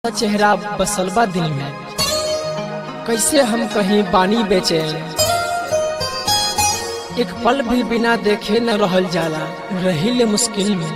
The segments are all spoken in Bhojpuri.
चेहरा बसलबा दिल में कैसे हम कहीं बानी बेचे एक पल भी बिना देखे न रहल जाला रहिल मुश्किल में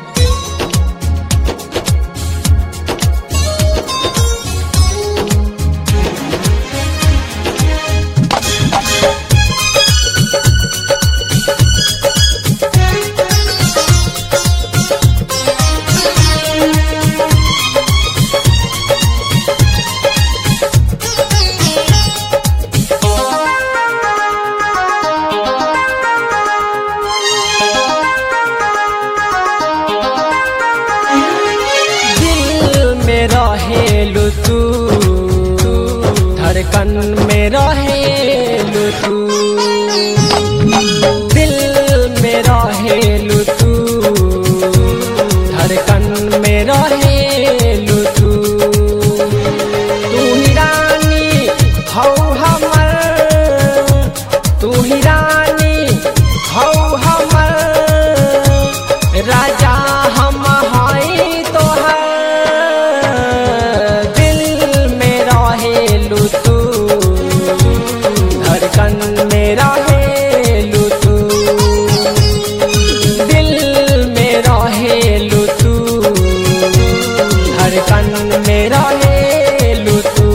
दिल में रहेलु तू धड़कन में रहेलु तू दिल में रहेलु तू धड़कन में रहेलु तू तू ही रानी हौ हमर तू ही रानी हौ हमर राजा हम हई तोहर दिल में रहेलु तू धड़कन में रहेलु तू दिल में रहेलु तू धड़कन में रहेलु तू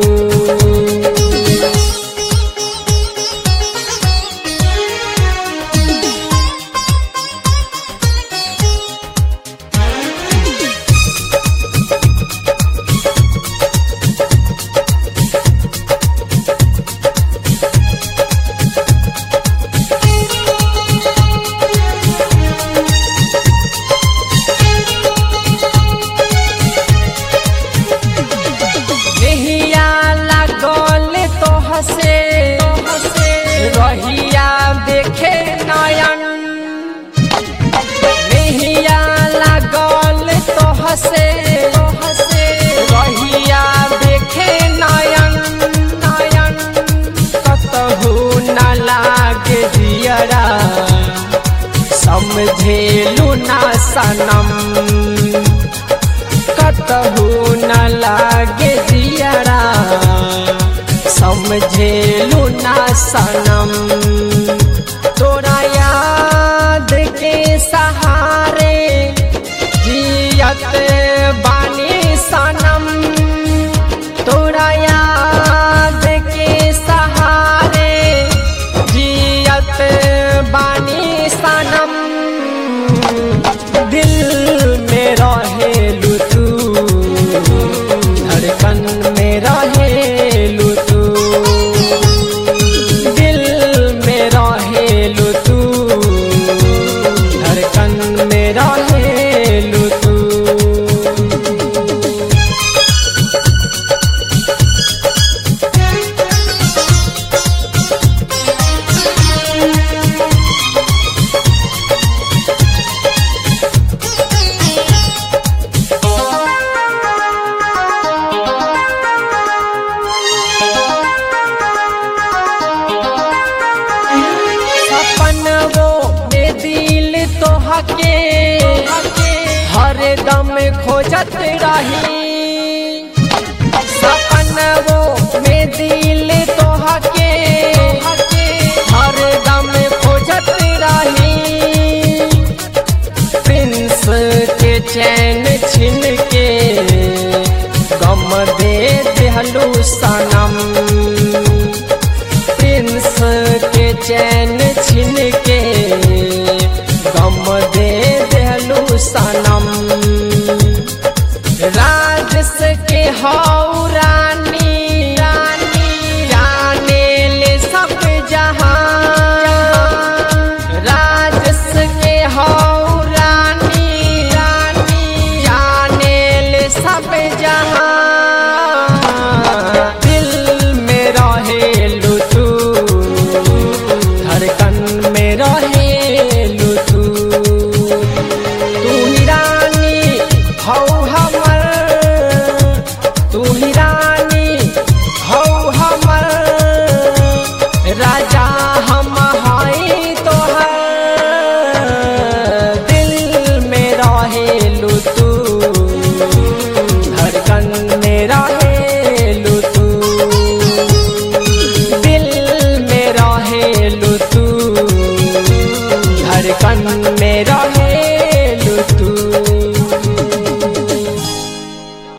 नहिया लागल तो हसे रहिया देखे नयन नहिया लागल तो हसे रहिया देखे नयन नयन कतहु न लागे दियरा समझेलु ना सनम कतहु न लागे जियरा समझेलु ना सनम तोरा याद के सहारे जियत बानी सनम तोरा याद के सहारे जियत बानी सनम दिल में रहेलु तू धड़कन में रहेलु तू दिल में रहेलु तू धड़कन में रहेलु तू सपनवो में दिल तोहके हर दम खोजत रही सपनवो में दिल तोहके हर दम खोजत रही प्रिंस के चैन छिन के गम दे देहलू सनम प्रिंस के चैन छिन के गम दे देहलू सनम राजस के हौ रानी रानी मन में रहे